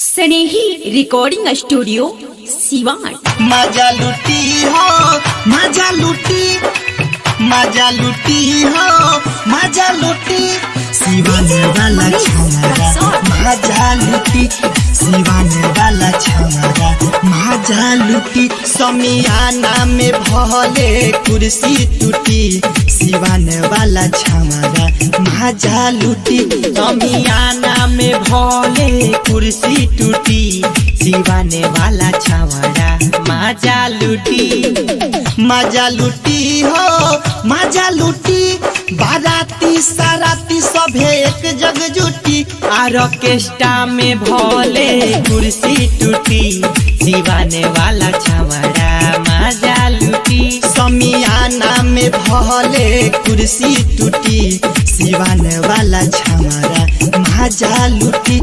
स्नेही recording studio Siwan मजा लुटी हो मजा लुटी मजा लुटी हो मजा लुटी सिवाने वाला छमारा मजा लुटी सिवाने वाला छमारा मजा लुटी समियाना में भले कुर्सी टूटी सिवाने वाला छमारा मजा लुटी समियाना में भले कुर्सी टूटी सिवाने वाला छावरा मजा लुटी मजा लुटी हो मजा लुटी बाराती साराती सभे एक जग जुटी आर्केस्ट्रा में भोले कुर्सी टूटी दीवाने वाला छावरा मजा लुटी समियाना में भोले कुर्सी टूटी सिवाने वाला छावरा मजा लुटी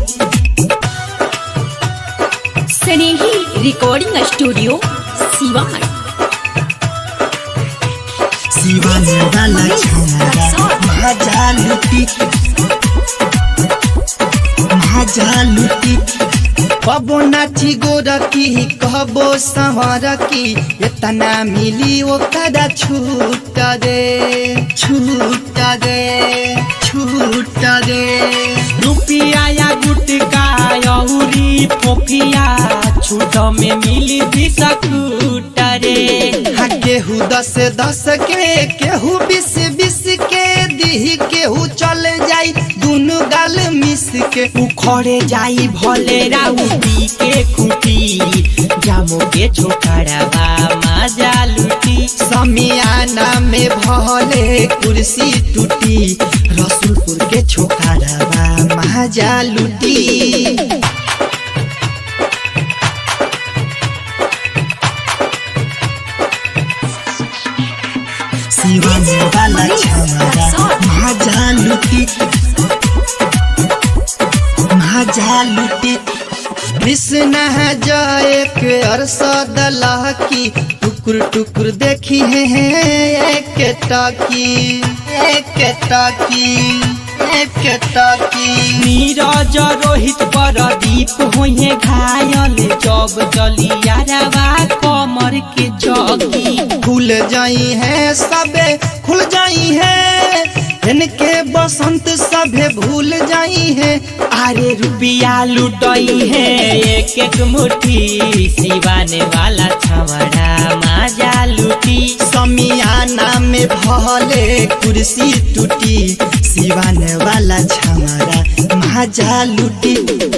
स्नेही रिकॉर्डिंग स्टूडियो सिवान सिवाने वाला छावरा मजा लुटी मजा लुटी कबो नाची गोरकी कबो संवरकी इतना मिली ओकरा छूट दे छूट दे छूट दे रुपिया या गुटका औरी पोफिया छूट में मिली बिस्कुट रे हा केहू दस दस के केहू बीस बीस के दी केहू चल जाई दुनु गाल मिस के उखड़े जाई भले राउती के खुटी जामो के छोकरावा मजा लुटी समियाना में भले कुर्सी टूटी रसूलपुर के छोकरावा मजा लुटी सिवाने वाला छमारा मजा लुटी मजा लुटी कृष्ण है जय के अरसद की टुकुर टुकुर देखी है एक टाकी एक टाकी एक टाकी नीरज रोहित प्रदीप होइए घायल जब जलियारवा कमर के जगी खुल जाई है सबे खुल जाई है इनके बसंत सभे भूल जाई है अरे रुपिया लुटई है एक एक मुट्ठी सिवाने वाला छवड़ा मजा लुटी समियाना में भले कुर्सी टूटी सिवाने वाला छमरा मजा लुटी